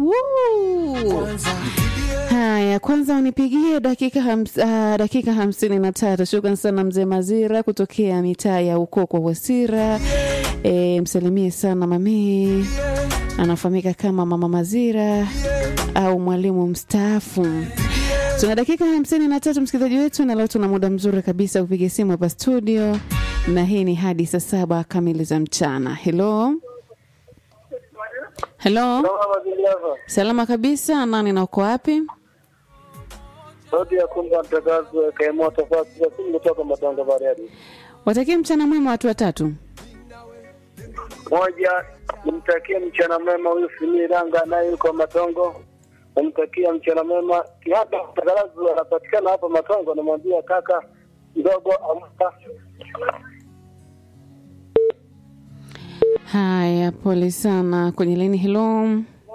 Woo! Haya, kwanza unipigie dakika hams, uh, dakika hamsini na tatu. Shukran sana mzee Mazira kutokea mitaa ya Ukoko Wasira. E, msalimie sana mamii, anafahamika kama Mama Mazira au mwalimu mstaafu. Tuna dakika hamsini na tatu msikilizaji wetu, na leo tuna muda mzuri kabisa kupiga simu hapa studio, na hii ni hadi saa saba kamili za mchana. Hello, hello, salama kabisa. Nani na uko wapi? Sauti ya kumba mtakazi kaemoto fasi ya simu kutoka Matongo Bariadi. Watakie mchana mwema watu watatu. Moja, nimtakie mchana mwema huyu Simiranga naye yuko Matongo. Nimtakie mchana mwema hapa mtakazi anapatikana hapa Matongo, namwambia kaka mdogo amka. Haya, pole sana. Kwenye laini, hello.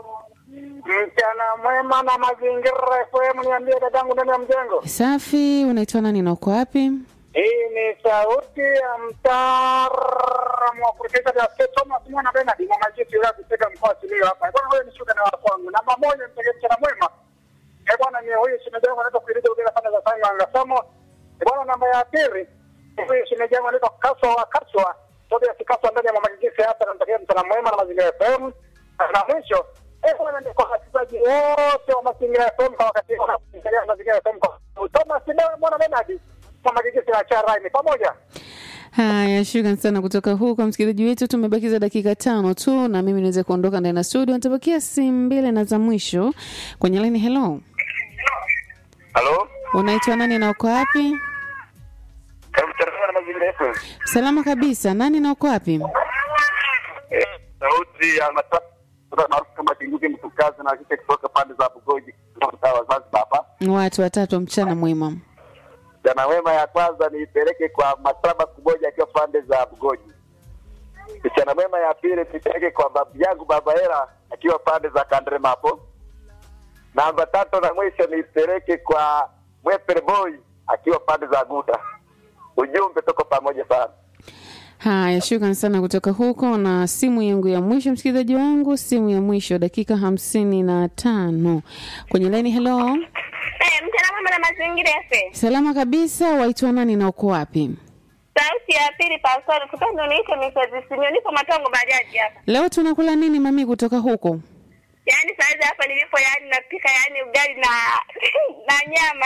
Mchana mwema na mazingira FM, niambie dadangu ndani ya mjengo. Safi, unaitwa nani na uko wapi? Hii ni sauti ya mtaalamu wa kurekebisha daftari Thomas Mwana Bernard mwa majisi ya kutega mkoa Simiyu hapa. Bwana wewe ni shuka na kwangu. Namba moja mtege mchana mwema. Eh bwana ni huyu shimejangu anaitwa kuiliza bila fanya za sanga angasamo. Eh bwana namba ya pili. Huyu shimejangu anaitwa Kaswa wa Kaswa. Tobe ya Kaswa ndani ya mwa majisi hapa namtakia mchana mwema na mazingira FM. Na mwisho eh bwana ndio kwa wasikilizaji wote wa mazingira FM kwa wakati huu na mazingira FM kwa Thomas Mwana Bernard kwa majisi ya Charai pamoja. Haya, shukran sana kutoka huko msikilizaji wetu. Tumebakiza dakika tano tu na mimi niweze kuondoka ndani ya studio. Nitabakia simu mbili na za mwisho kwenye laini. Hello, Halo? unaitwa nani na uko wapi? Karibu tarafa na mazingira FM. Salama kabisa. Nani na uko wapi? Eh, Sauti ya matatu maarufu kama Kinguki Mtukazi na kike kutoka pande za Bugoji kutoka mtaa wa Zanzibar hapa. Watu watatu, mchana mwema. Jana wema ya kwanza niipeleke kwa Matraba Kuboja akiwa pande za Bugoji. Mchana mwema ya pili nipeleke kwa babu yangu Baba Hera akiwa pande za Kandrema hapo. Namba tatu na mwisho nipeleke kwa Mwepere Boy akiwa pande za Guta. Ujumbe tuko pamoja sana. Haya, shukran sana kutoka huko. Na simu yangu ya mwisho, msikilizaji wangu, simu ya mwisho, dakika hamsini na tano kwenye laini. Hello, Eh, mchana mwema na mazingira yafe. salama kabisa. Waitwa nani na uko wapi? Sauti ya pili pastori kutoka ndo niite Mrs. Sinyo niko Matongo bajaji hapa. Leo tunakula nini mami kutoka huko? Yaani saizi hapa nilipo yaani napika yaani ugali na na nyama.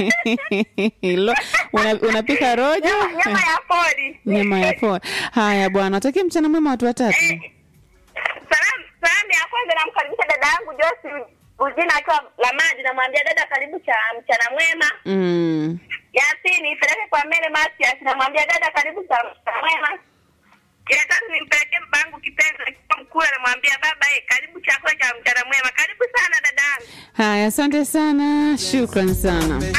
Lo, una, unapika rojo Nyama, nyama ya pori. nyama ya poa. Haya bwana, watakie mchana mwema watu watatu. Salamu salamu ya kwanza namkaribisha dada yangu Josi Bujina akiwa Lamadi namwambia dada karibu cha mchana mwema. Mm. Ya pili nipeleke kwa Mele Matias namwambia dada karibu cha mchana mwema. Ya tatu nimpelekee babangu kipenzi akiwa mkuu namwambia baba eh karibu chakula cha mchana mwema. Karibu sana dadangu. Haya, asante sana, shukran sana.